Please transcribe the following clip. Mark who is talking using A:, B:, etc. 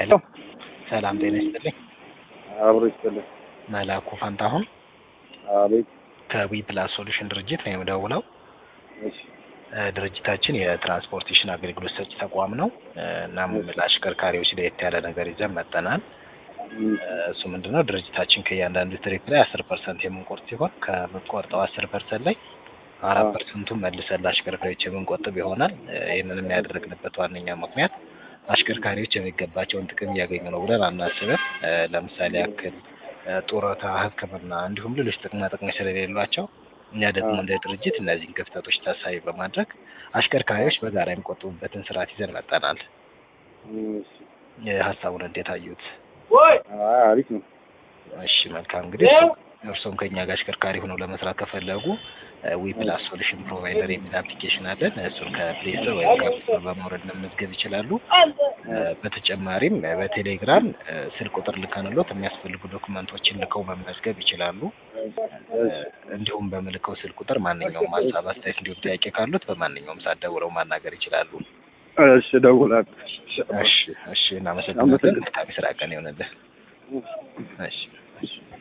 A: ሄሎ ሰላም ጤና ይስጥልኝ።
B: አብሮ ይስጥልኝ።
A: መላኩ ፋንታሁን
B: አቤት።
A: ከዊ ፕላስ ሶሉሽን ድርጅት ነው የምደውለው።
B: እሺ
A: እ ድርጅታችን የትራንስፖርቴሽን አገልግሎት ሰጪ ተቋም ነው። እ እናም ለአሽከርካሪዎች ለየት ያለ ነገር ይዘን መጠናል።
B: እም፣
A: እሱ ምንድነው ድርጅታችን ከእያንዳንዱ ትሪፕ ላይ አስር ፐርሰንት የምንቆርጥ ሲሆን ከምንቆርጠው አስር ፐርሰንት ላይ አራት
B: አዎ።
A: ፐርሰንቱን መልሰን ለአሽከርካሪዎች የምንቆጥብ ይሆናል። እ ይህንንም ያደረግንበት ዋነኛ ምክንያት አሽከርካሪዎች የሚገባቸውን ጥቅም እያገኙ ነው ብለን አናስብም። እ ለምሳሌ ያክል እ ጡረታ፣ ሕክምና እንዲሁም ሌሎች ጥቅማ ጥቅሞች ስለሌሏቸው እኛ ደግሞ
B: አዎ።
A: እንደ ድርጅት እነዚህን ክፍተቶች ታሳቢ በማድረግ አሽከርካሪዎች በጋራ የሚቆጥቡበትን ስርዓት ይዘን መጠናል።
B: እሺ።
A: እ ሀሳቡን እንዴት አዩት?
B: አይ፣ አሪፍ ነው።
A: እሺ መልካም እንግዲህ እርሶ- እርሶም ከኛ ጋር አሽከርካሪ ሆነው ለመስራት ከፈለጉ ዊ ፕላስ ሶሉሽን ፕሮቫይደር የሚል አፕሊኬሽን አለን። እሱን ከፕሌይ ስቶር ወይም ከአፕ ስቶር በማውረድ መመዝገብ ይችላሉ። እ በተጨማሪም እ በቴሌግራም እ ስልክ ቁጥር ልከንሎት የሚያስፈልጉ ዶክመንቶችን ልከው መመዝገብ ይችላሉ። እ እንዲሁም በምልከው ስልክ ቁጥር ማንኛውም ሀሳብ፣ አስተያየት እንዲሁም ጥያቄ ካሉት በማንኛውም ሰዓት ደውለው ማናገር ይችላሉ።
B: እሺ፣ እደውላለሁ።
A: እሺ እሺ እናመሰግናለን።
B: አመሰግናለሁ።
A: መልካም የስራ ቀን ይሆንልህ። እሺ እሺ